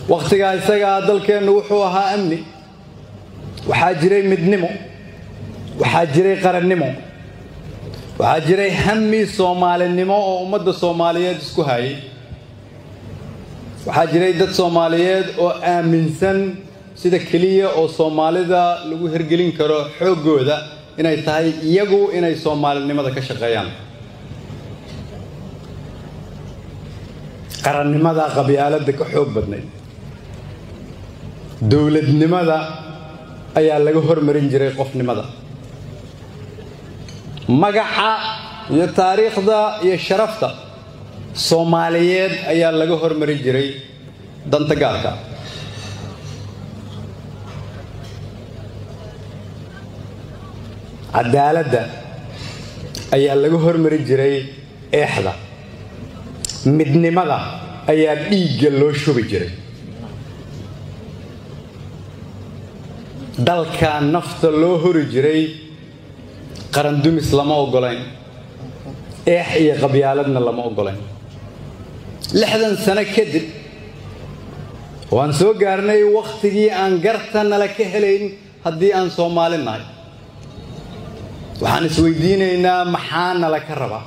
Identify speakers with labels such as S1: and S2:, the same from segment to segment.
S1: wakhtigaa isagaa dalkeennu wuxuu ahaa amni waxaa jiray midnimo waxaa jiray qarannimo waxaa jiray hammi soomaalinimo oo ummadda soomaaliyeed isku hayay waxaa jiray dad soomaaliyeed oo aaminsan sida keliya oo soomaalida lagu hirgelin karo xooggooda inay tahay iyagu inay soomaalinimada ka shaqeeyaan qarannimada qabyaaladda ka xoog badnayd dowladnimada ayaa laga hormarin jiray qofnimada magaca iyo taariikhda iyo sharafta soomaaliyeed ayaa laga hormarin jiray danta gaarka cadaaladda ayaa laga hormarin jiray eexda midnimada ayaa dhiigga loo shubi jiray dalka nafta loo hori jiray qarandumis lama oggolayn eex iyo qabyaaladna lama oggolayn lixdan sano kadib waan soo gaarnay wakhtigii aan garta nala ka helayn haddii aan soomaali nahay waxaan isweydiinaynaa maxaa nala ka rabaa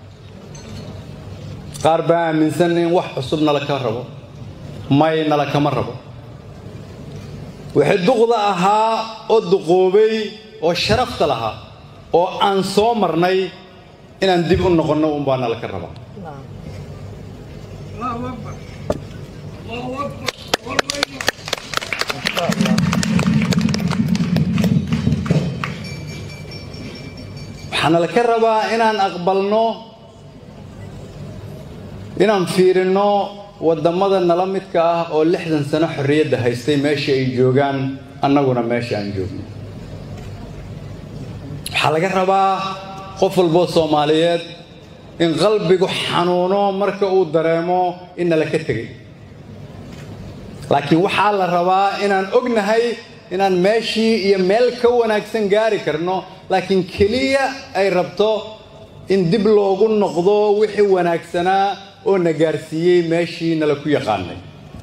S1: qaar baa aaminsan in wax cusub nala ka rabo may nala kama rabo wixii duqda ahaa oo duqoobay oo sharafta lahaa oo aan soo marnay inaan dib u noqonno unbaa nala ka rabaa waxaana la ka rabaa inaan aqbalno inaan fiirinno waddamada nala midka ah oo lixdan sano xorriyadda haystay meesha ay joogaan annaguna meesha aan joogno waxaa laga rabaa qof walboo soomaaliyeed in qalbigu xanuuno marka uu dareemo in nala ka tegay laakiin waxaa la rabaa inaan ognahay inaan meeshii iyo meel ka wanaagsan gaari karno laakiin keliya ay rabto in dib loogu noqdo wixii wanaagsanaa oo na gaarsiiyey meeshii nala ku yaqaanay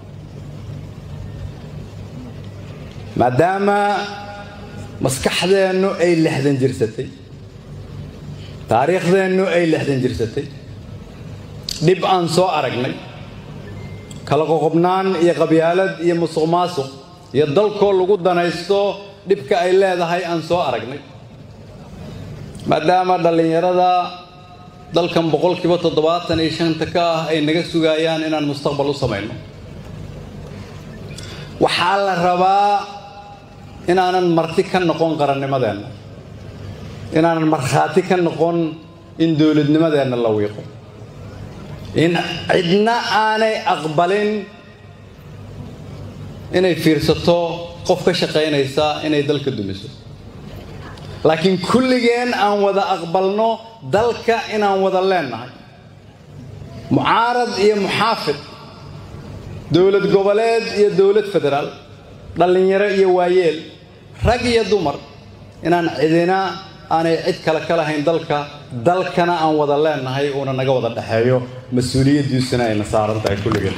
S1: maadaama maskaxdeennu ay lixdan jirsatay taariikhdeennu ay lixdan jirsatay dhib aan soo aragnay kala qoqobnaan iyo qabyaalad iyo musuq maasuq iyo dalkoo lagu danaysto dhibka ay leedahay aan soo aragnay maadaama dhallinyarada dalkan boqolkiiba toddobaatan iyo shanta ka ah ay naga sugayaan inaan mustaqbal u samayno waxaa la rabaa inaanan marti ka noqon qarannimadeenna inaanan markhaati ka noqon in dowladnimadeenna la wiiqo in cidna aanay aqbalin inay fiirsato qof ka shaqaynaysa inay dalka dumiso laakiin kulligeen aan wada aqbalno dalka inaan wada leennahay mucaarad iyo muxaafid dowlad goboleed iyo dowlad federaal dhallinyaro iyo waayeel rag iyo dumar inaan cidina aanay cid kale ka lahayn dalka dalkana aan wada leennahay uuna naga wada dhexeeyo mas-uuliyaddiisuna ayna saaran tahay kulligeen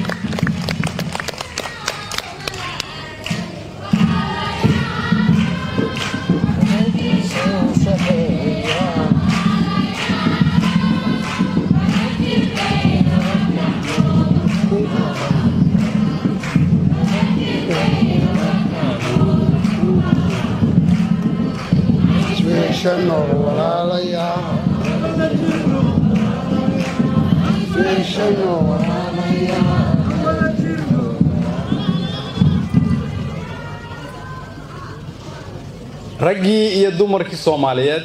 S1: raggii iyo dumarkii soomaaliyeed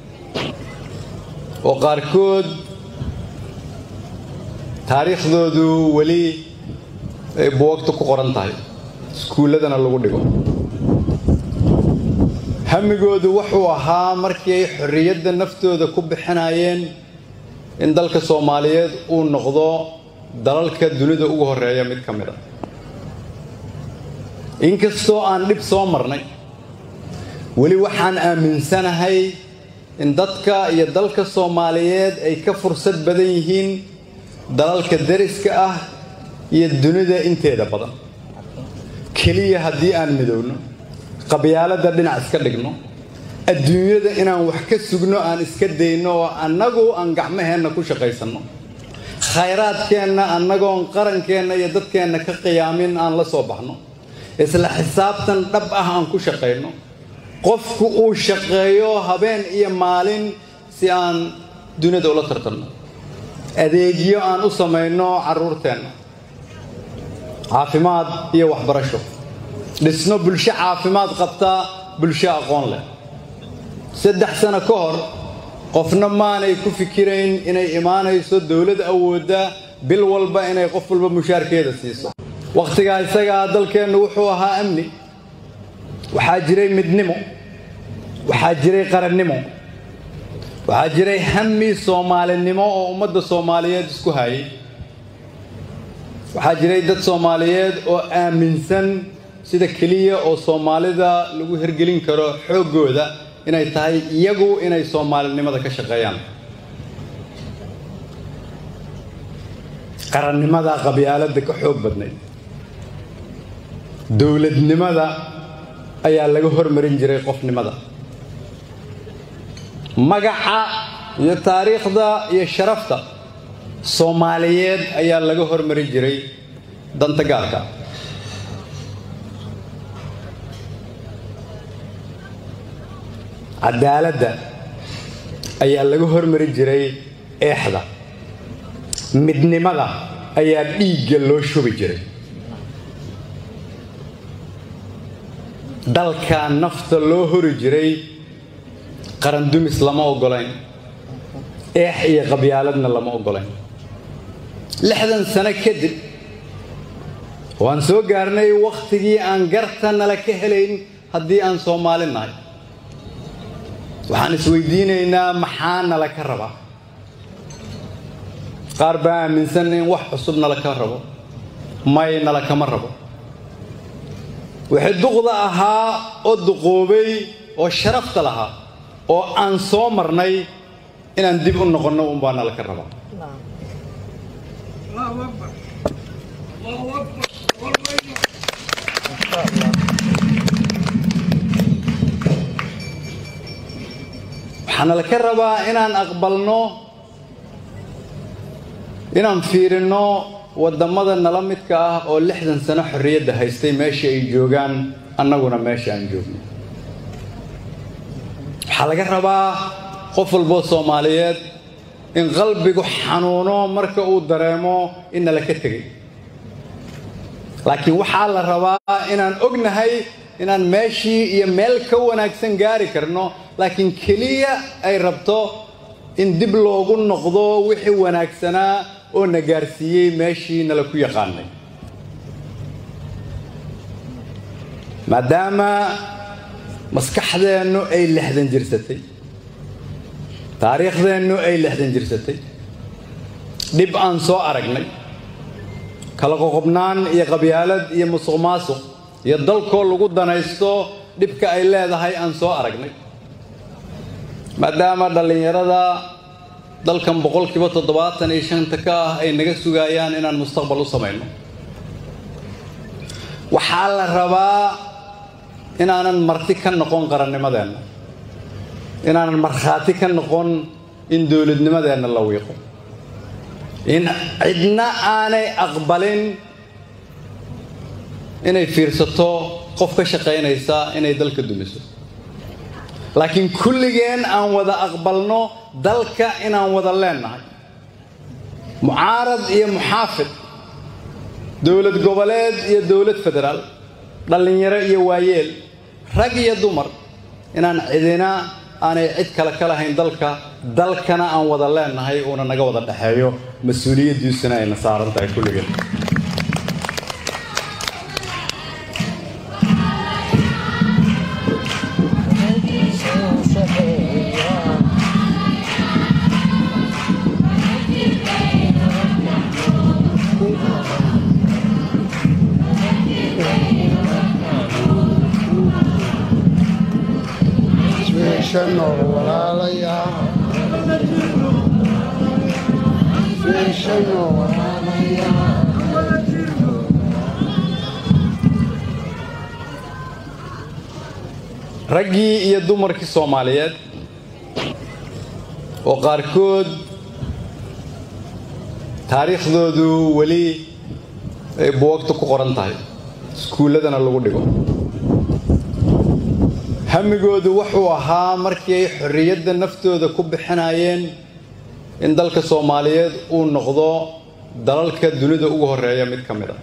S1: oo qaarkood taariikhdoodu weli ay buwagta ku qoran tahay iskuulladana lagu dhigo hamigoodu wuxuu ahaa markii ay xorriyadda naftooda ku bixinayeen in dalka soomaaliyeed uu noqdo dalalka dunida ugu horreeya mid ka mid a inkastoo aan dhib soo marnay weli waxaan aaminsanahay in dadka iyo dalka soomaaliyeed ay ka fursad badan yihiin dalalka dariska ah iyo dunida inteeda badan keliya haddii aan midowno qabyaaladda dhinac iska dhigno adduunyada inaan wax ka sugno aan iska dayno oo annagu aan gacmaheenna ku shaqaysanno khayraadkeenna annagoon qarankeenna iyo dadkeenna ka qiyaamin aan la soo baxno isla xisaabtan dhab ah aan ku shaqayno qofku uu shaqeeyo habeen iyo maalin si aan duniyada ula tartanno adeegyo aan u samayno carruurteenna caafimaad iyo waxbarasho dhisno bulsho caafimaad qabta bulsho aqoon leh saddex sano ka hor qofna maanay ku fikirayn inay imaanayso dowlad awoodda bil walba inay qof walba mushaarkeeda siiso wakhtigaa isagaa dalkeennu wuxuu ahaa amni waxaa jiray midnimo waxaa jiray qarannimo waxaa jiray hami soomaalinimo oo ummadda soomaaliyeed isku hayay waxaa jiray dad soomaaliyeed oo aaminsan sida keliya oo soomaalida lagu hirgelin karo xooggooda inay tahay iyagu inay soomaalinimada ka shaqeeyaan qarannimada qabyaaladda ka xoog badnayd dowladnimada ayaa laga hormarin jiray qofnimada magaca iyo taariikhda iyo sharafta soomaaliyeed ayaa laga hormarin jiray danta gaarka cadaaladda ayaa laga hormarin jiray eexda midnimada ayaa dhiigga loo shubi jiray dalka nafta loo hori jiray qarandumis lama oggolayn eex iyo qabyaaladna lama oggolayn lixdan sano kadib waan soo gaarnay wakhtigii aan garta nala ka helayn haddii aan soomaali nahay waxaan isweydiinaynaa maxaa nala ka rabaa qaar baa aaminsan in wax cusub nala ka rabo may nala kama rabo wixii duqda ahaa oo duqoobay oo sharafta lahaa oo aan soo marnay inaan dib u noqonno unbaa nala ka rabaa waxaana la ka rabaa inaan aqbalno inaan fiirinno waddamada nala midka ah oo lixdan sano xorriyadda haystay meesha ay joogaan annaguna meesha aan joogno waxaa laga rabaa qof walboo soomaaliyeed in qalbigu xanuuno marka uu dareemo in nala ka tegay laakiin waxaa la rabaa inaan ognahay inaan meeshii iyo meel ka wanaagsan gaari karno laakiin keliya ay rabto in dib loogu noqdo wixii wanaagsanaa oo na gaarsiiyey meeshii nala ku yaqaanay maadaama maskaxdeennu ay lixdan jirsatay taariikhdeennu ay lixdan jirsatay dhib aan soo aragnay kala qoqobnaan iyo qabyaalad iyo musuq maasuq iyo dalkoo lagu danaysto dhibka ay leedahay aan soo aragnay maadaama dhallinyarada dalkan boqolkiiba toddobaatan iyo shanta ka ah ay naga sugayaan inaan mustaqbal u samayno waxaa la rabaa inaanan marti ka noqon qarannimadeenna inaanan markhaati ka noqon in dowladnimadeenna la wiiqo in cidna aanay aqbalin inay fiirsato qof ka shaqaynaysa inay dalka dumiso laakiin kulligeen aan wada aqbalno dalka inaan wada leennahay mucaarad iyo muxaafid dowlad goboleed iyo dowlad federaal dhallinyaro iyo waayeel rag iyo dumar inaan cidina aanay cid kale ka lahayn dalka dalkana aan wada leennahay uuna naga wada dhexeeyo mas-uuliyaddiisuna ayna saaran tahay kulligeen raggii iyo dumarkii soomaaliyeed oo qaarkood taariikhdoodu weli ay buwagta ku qoran tahay iskuulladana lagu dhigo hamigoodu wuxuu ahaa markii ay xorriyadda naftooda ku bixinayeen in dalka soomaaliyeed uu noqdo dalalka dunida ugu horreeya mid ka mid a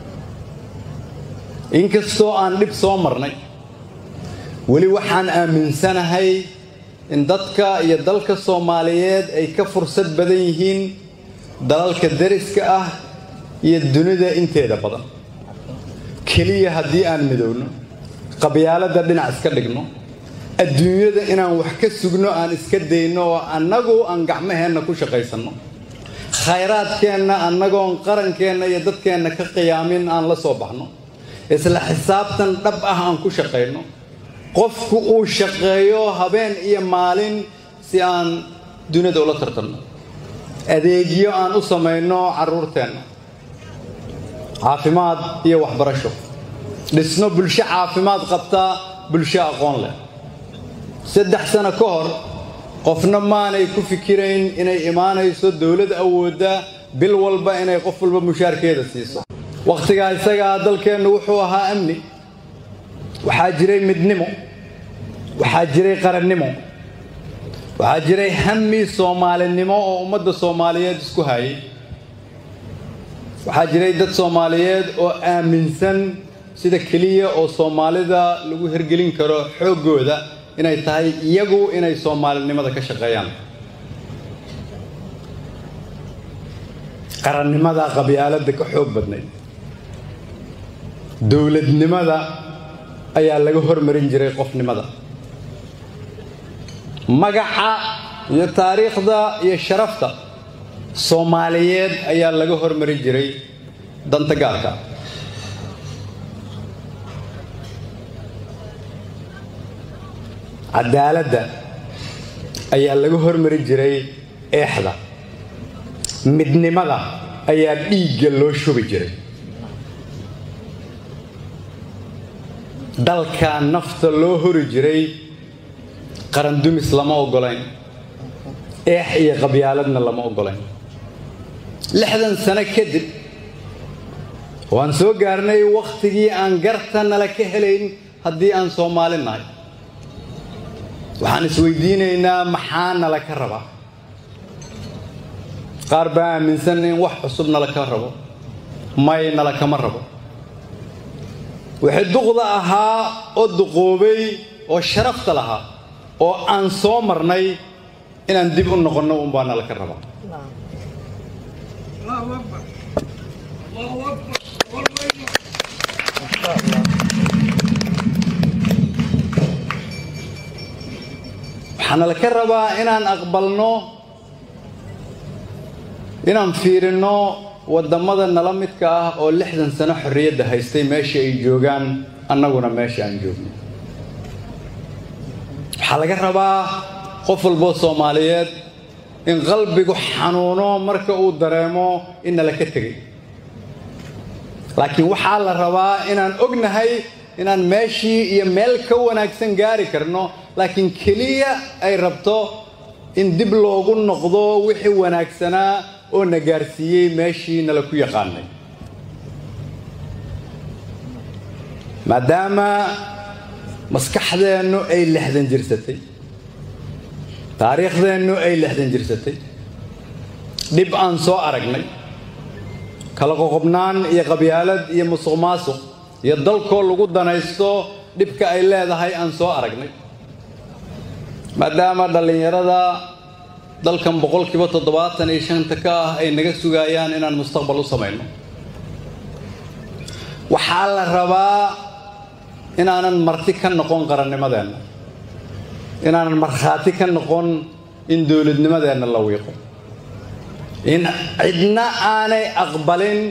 S1: inkastoo aan dhib soo marnay weli waxaan aaminsanahay in dadka iyo dalka soomaaliyeed ay ka fursad badan yihiin dalalka dariska ah iyo dunida inteeda badan keliya haddii aan midowno qabyaaladda dhinac iska dhigno adduunyada inaan wax ka sugno aan iska dayno oo annagu aan gacmaheenna ku shaqaysanno khayraadkeenna annagoon qarankeenna iyo dadkeenna ka qiyaamin aan la soo baxno isla xisaabtan dhab ah aan ku shaqayno qofku uu shaqeeyo habeen iyo maalin si aan dunida ula tartanno adeegyo aan u samayno carruurteenna caafimaad iyo waxbarasho dhisno bulsho caafimaad qabta bulsho aqoon leh saddex sano ka hor qofna maanay ku fikirayn inay imaanayso dowlad awoodda bil walba inay qof walba mushaarkeeda siiso wakhtigaa isagaa dalkeennu wuxuu ahaa amni waxaa jiray midnimo waxaa jiray qarannimo waxaa jiray hami soomaalinimo oo ummadda soomaaliyeed isku hayay waxaa jiray dad soomaaliyeed oo aaminsan sida keliya oo soomaalida lagu hirgelin karo xooggooda inay tahay iyagu inay soomaalinimada ka shaqeeyaan qarannimada qabyaaladda ka xoog badnayd dowladnimada ayaa laga hormarin jiray qofnimada magaca iyo taariikhda iyo sharafta soomaaliyeed ayaa laga hormarin jiray danta gaarka cadaaladda ayaa laga hormarin jiray eexda midnimada ayaa dhiigga loo shubi jiray dalka nafta loo hori jiray qarandumis lama oggolayn eex iyo qabyaaladna lama oggolayn lixdan sano kadib waan soo gaarnay wakhtigii aan garta nala ka helayn haddii aan soomaali nahay waxaan isweydiinaynaa maxaa nala ka rabaa qaar baa aaminsan in wax cusub nala ka rabo may nala kama rabo wixii duqda ahaa oo duqoobay oo sharafta lahaa oo aan soo marnay inaan dib u noqonno unbaa nala ka rabaa waxaana la ka rabaa inaan aqbalno inaan fiirinno waddamada nala midka ah oo lixdan sano xorriyadda haystay meesha ay joogaan annaguna meesha aan joogno waxaa laga rabaa qof walboo soomaaliyeed in qalbigu xanuuno marka uu dareemo in nala ka tegay laakiin waxaa la rabaa inaan ognahay inaan meeshii iyo meel ka wanaagsan gaari karno laakiin keliya ay rabto in dib loogu noqdo wixii wanaagsanaa oo na gaarsiiyey meeshii nala ku yaqaanay maadaama maskaxdeennu ay lixdan jirsatay taariikhdeennu ay lixdan jirsatay dhib aan soo aragnay kala qoqobnaan iyo qabyaalad iyo musuq maasuq iyo dalkoo lagu danaysto dhibka ay leedahay aan soo aragnay maadaama dhallinyarada dalkan boqolkiiba toddobaatan iyo shanta ka ah ay naga sugayaan inaan mustaqbal u samayno waxaa la rabaa inaanan marti ka noqon qarannimadeenna inaanan markhaati ka noqon in dowladnimadeenna la wiiqo in cidna aanay aqbalin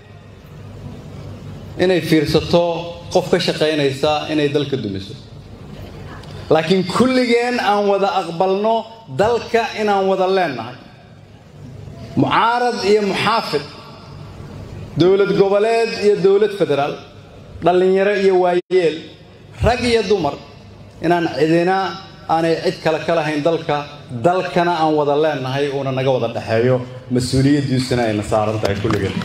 S1: inay fiirsato qof ka shaqaynaysa inay dalka dumiso laakiin kulligeen aan wada aqbalno dalka inaan wada leennahay mucaarad iyo muxaafid dowlad goboleed iyo dowlad federaal dhallinyaro iyo waayeel rag iyo dumar inaan cidina aanay cid kale ka lahayn dalka dalkana aan wada leenahay uuna naga wada dhexeeyo mas-uuliyaddiisuna ayna saaran tahay kulligeen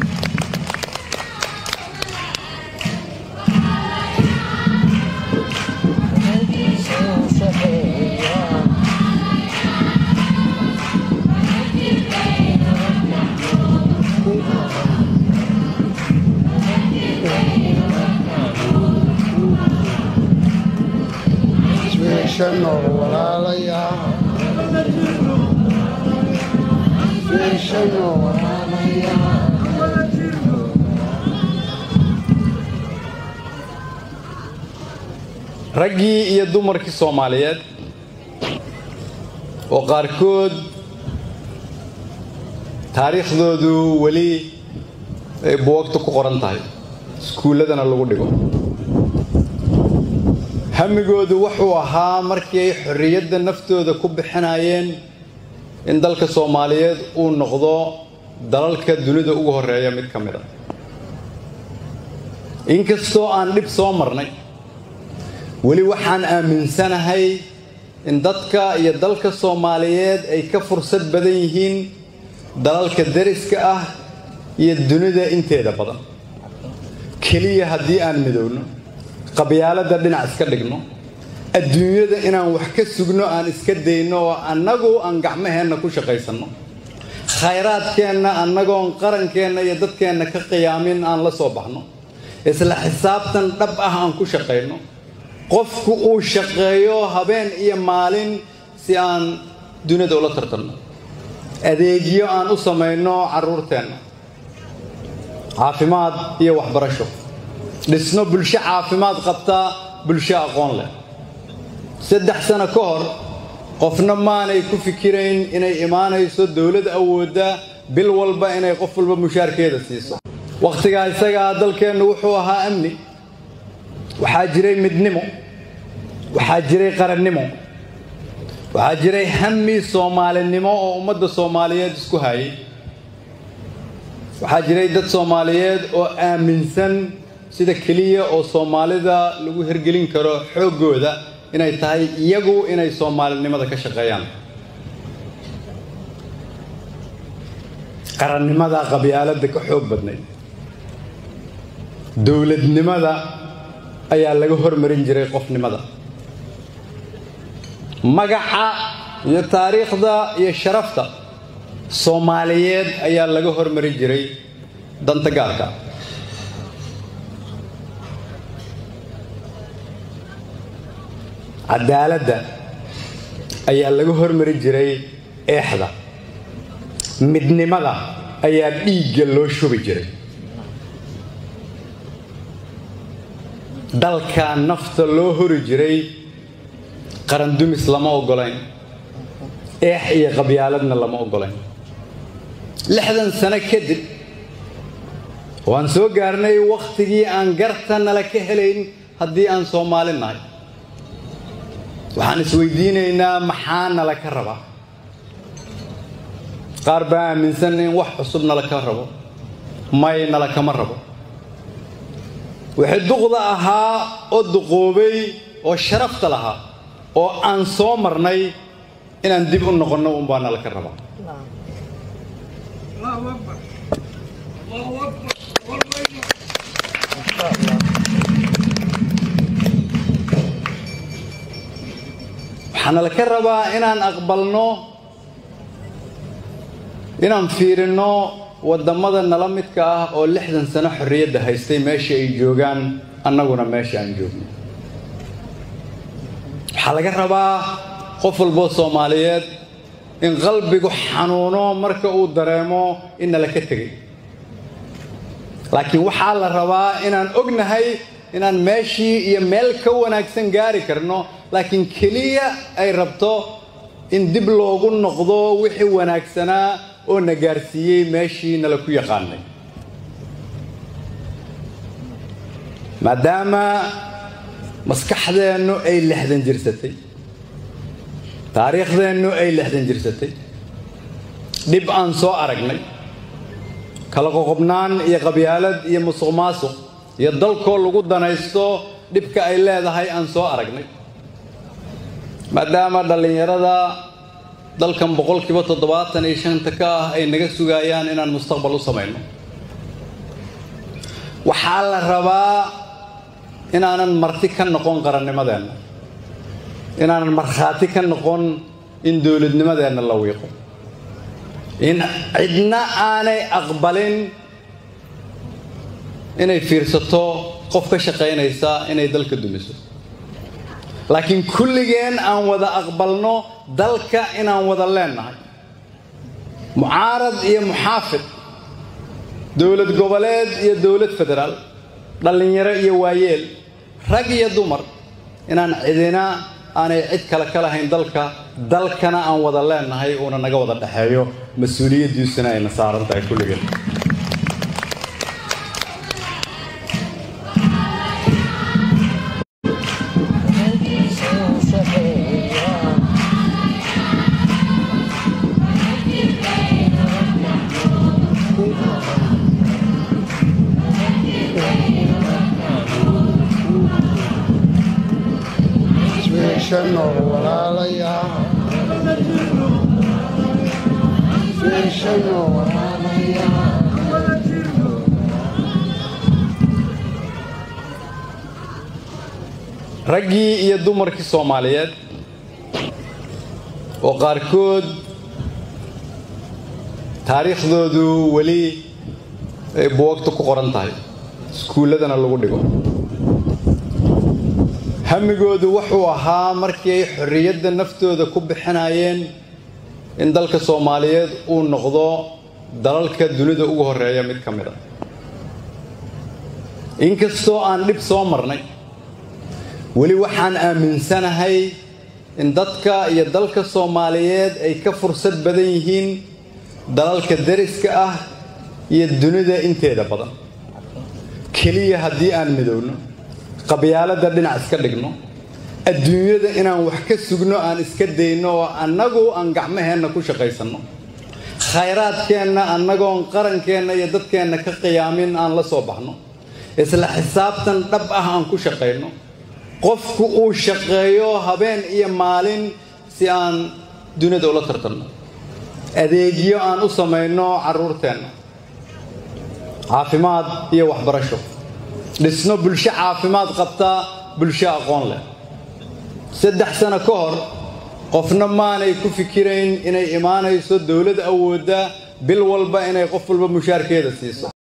S1: raggii iyo dumarkii soomaaliyeed oo qaarkood taariikhdoodu weli ay buwagta ku qoran tahay iskuulladana lagu dhigo hamigoodu wuxuu ahaa markii ay xorriyadda naftooda ku bixinayeen in dalka soomaaliyeed uu noqdo dalalka dunida ugu horreeya mid ka mid a inkastoo aan dhib soo marnay weli waxaan aaminsanahay in dadka iyo dalka soomaaliyeed ay ka fursad badan yihiin dalalka dariska ah iyo dunida inteeda badan keliya haddii aan midowno qabyaaladda dhinac iska dhigno adduunyada inaan wax ka sugno aan iska dayno oo annagu aan gacmaheenna ku shaqaysanno khayraadkeenna annagoon qarankeenna iyo dadkeenna ka qiyaamin aan la soo baxno isla xisaabtan dhab ah aan ku shaqayno qofku uu shaqeeyo habeen iyo maalin si aan dunida ula tartanno adeegyo aan u samayno carruurteenna caafimaad iyo waxbarasho dhisno bulsho caafimaad qabta bulsho aqoon leh saddex sano ka hor qofna maanay ku fikirayn inay imaanayso dowlad awoodda bil walba inay qof walba mushaarkeeda siiso wakhtigaa isagaa dalkeennu wuxuu ahaa amni waxaa jiray midnimo waxaa jiray qarannimo waxaa jiray hami soomaalinimo oo ummadda soomaaliyeed isku hayay waxaa jiray dad soomaaliyeed oo aaminsan sida keliya oo soomaalida lagu hirgelin karo xooggooda inay tahay iyagu inay soomaalinimada ka shaqeeyaan qarannimada qabyaaladda ka xoog badnayd dowladnimada ayaa laga hormarin jiray qofnimada magaca iyo taariikhda iyo sharafta soomaaliyeed ayaa laga hormarin jiray danta gaarka cadaaladda ayaa laga hormarin jiray eexda midnimada ayaa dhiigga loo shubi jiray dalka nafta loo hori jiray qarandumis lama oggolayn eex iyo qabyaaladna lama oggolayn lixdan sano kadib waan soo gaarnay wakhtigii aan garta nala ka helayn haddii aan soomaali nahay waxaan isweydiinaynaa maxaa nala ka rabaa qaar baa aaminsan in wax cusub nala ka rabo may nala kama rabo wixii duqda ahaa oo duqoobay oo sharafta lahaa oo aan soo marnay inaan dib u noqonno unbaa nala ka rabaa waxaana la ka rabaa inaan aqbalno inaan fiirinno waddamada nala midka ah oo lixdan sano xorriyadda haystay meesha ay joogaan annaguna meesha aan joogno waxaa laga rabaa qof walboo soomaaliyeed in qalbigu xanuuno marka uu dareemo in nala ka tegay laakiin waxaa la rabaa inaan ognahay inaan meeshii iyo meel ka wanaagsan gaari karno laakiin keliya ay rabto in dib loogu noqdo wixii wanaagsanaa oo na gaarsiiyey meeshii nala ku yaqaanay maadaama maskaxdeennu ay lixdan jirsatay taariikhdeennu ay lixdan jirsatay dhib aan soo aragnay kala qoqobnaan iyo qabyaalad iyo musuq maasuq iyo dalkoo lagu danaysto dhibka ay leedahay aan soo aragnay maadaama dhallinyarada dalkan boqolkiiba toddobaatan iyo shanta ka ah ay naga sugayaan inaan mustaqbal u samayno waxaa la rabaa inaanan marti ka noqon qarannimadeenna inaanan markhaati ka noqon in dowladnimadeenna la wiiqo in cidna aanay aqbalin inay fiirsato qof ka shaqaynaysa inay dalka dumiso laakiin kulligeen aan wada aqbalno dalka inaan wada leennahay mucaarad iyo muxaafid dowlad goboleed iyo dowlad federaal dhallinyaro iyo waayeel rag iyo dumar inaan cidina aanay cid kale ka lahayn dalka dalkana aan wada leennahay uuna naga wada dhexeeyo mas-uuliyaddiisuna ayna saaran tahay kulligeen raggii iyo dumarkii soomaaliyeed oo qaarkood taariikhdoodu weli ay buwagta ku qoran tahay iskuulladana lagu dhigo hamigoodu wuxuu ahaa markii ay xorriyadda naftooda ku bixinayeen in dalka soomaaliyeed uu noqdo dalalka dunida ugu horreeya mid ka mid a inkastoo aan dhib soo marnay weli waxaan aaminsanahay in dadka iyo dalka soomaaliyeed ay ka fursad badan yihiin dalalka dariska ah iyo dunida inteeda badan keliya haddii aan midowno qabyaaladda dhinac iska dhigno adduunyada inaan wax ka sugno aan iska dayno oo annagu aan gacmaheenna ku shaqaysanno khayraadkeenna annagoon qarankeenna iyo dadkeenna ka qiyaamin aan la soo baxno isla xisaabtan dhab ah aan ku shaqayno qofku uu shaqeeyo habeen iyo maalin si aan dunida ula tartanno adeegyo aan u samayno carruurteenna caafimaad iyo waxbarasho dhisno bulsho caafimaad qabta bulsho aqoon leh saddex sano ka hor qofna maanay ku fikirayn inay imaanayso dowlad awoodda bil walba inay qof walba mushaarkeeda siiso